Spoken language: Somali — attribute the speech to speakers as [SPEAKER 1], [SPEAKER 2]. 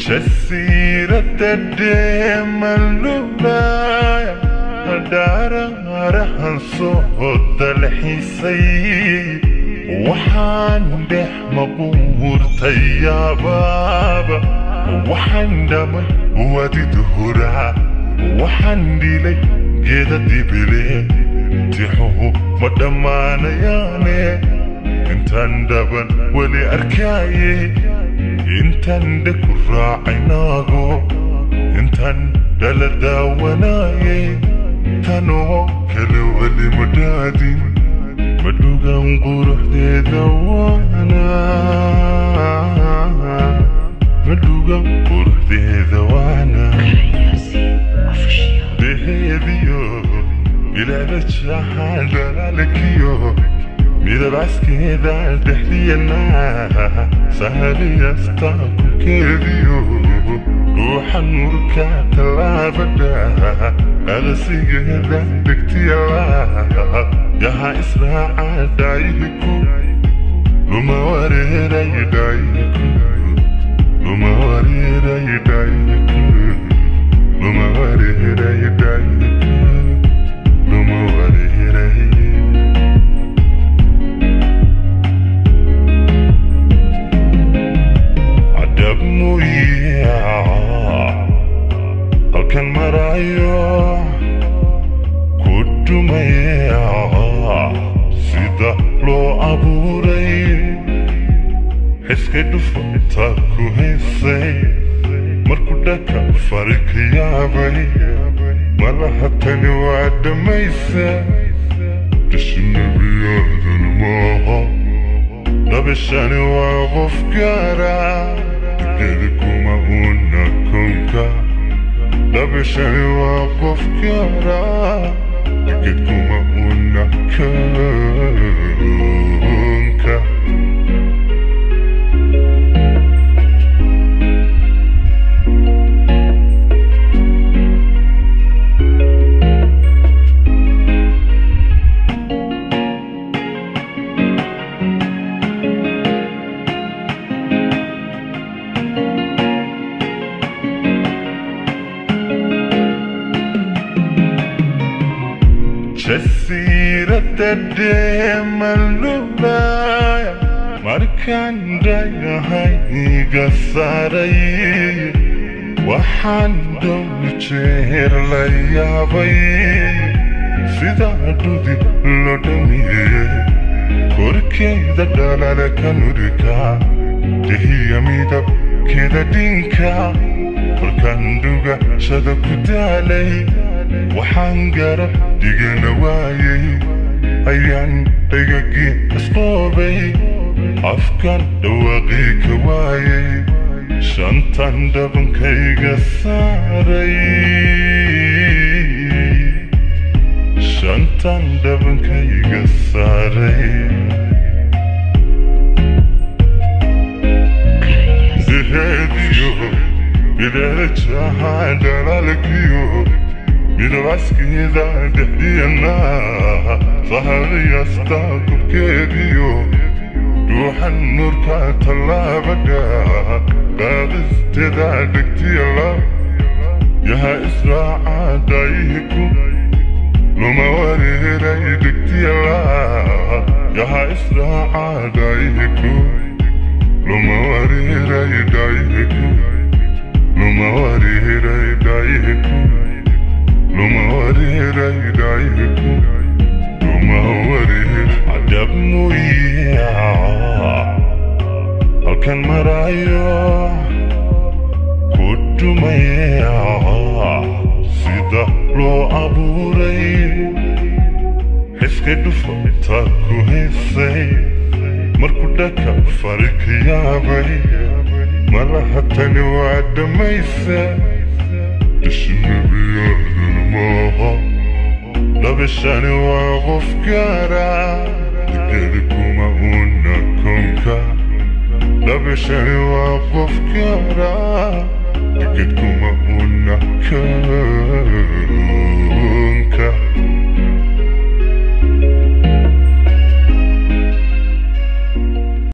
[SPEAKER 1] jasiirada dheemalulaya dharaarahan soo dalxiisay waxaan dhex maquurtay yaabaaba waxaan dhamay wadid huraa waxaan dhilay geeda dibile tixuhu ma dhammaanayaane intaan dhaban weli arkaaye intaan dhaku raacaynaago intaan dhala daawanaaye tanoo kale weli ma dhaadin madhugan quruxdeeda waana madhugan quruxdeeda waana deheediyo bilaada jaxaan dhalaalkiyo midab caskeeda dhexdiyana sahaliyaasta kulkeediyo ruuxa nuurka tallaabada adasigeeda dhegtiyala yaha israaca dhaayihiku luma wareeray dhaayihiku luma wareeray dhaayihiku luma wareeray dhaayihiku luma wareeray adab muyaa halkan marayo ku dhumaya sida loo abuuray xiska dhufata ku haysay markuu dhaka fari ka yaabay malaha tani waa dhammaysa dhishnabiyaadan maaha dhabishani waa qof gaara digada kuma una konka dhabishani waa qof gaara digad kuma una konka jasiirada dheemalulaya markaan dhayahayga saaray waxaan dhow jeer la yaabay sidaa dhudi lo dhamiye korkeeda dhalala ka nurika dehiya midabkeeda dhinka kolkaan dhugashada ku daalay waxaan garab dhigana waayay ayaan dhagagii isqoobay afkan dhawaaqii ka waayay shantan dhabankayga saaray shantan dhabankayga saaray deheediyo bilaada jahaan dhalaalkiyo midab caskeeda dhexdiyana sahaliyaasta kubkeediyo ruuxan nuurka tallaabada qaadisteeda dhegtiyala yaha israaca dhaayihiku luma wareeray dhegtiyala yaha israaca dhaayihiku luma wareeray dhaayihiku luma wareeray dhaayihiku luma wareeray dhaayihiku luma wareer cadab muyaa halkan marayo ku dhumaya sida loo abuuray xiska dhufata ku haysay markuu dhaka fari ka yaabay malaha tani waa dhammaysa dhishnabiyaadan maaha dhabishani waa qof gaara digada kuma una konka dhabishani waa qof gaara digad kuma una konka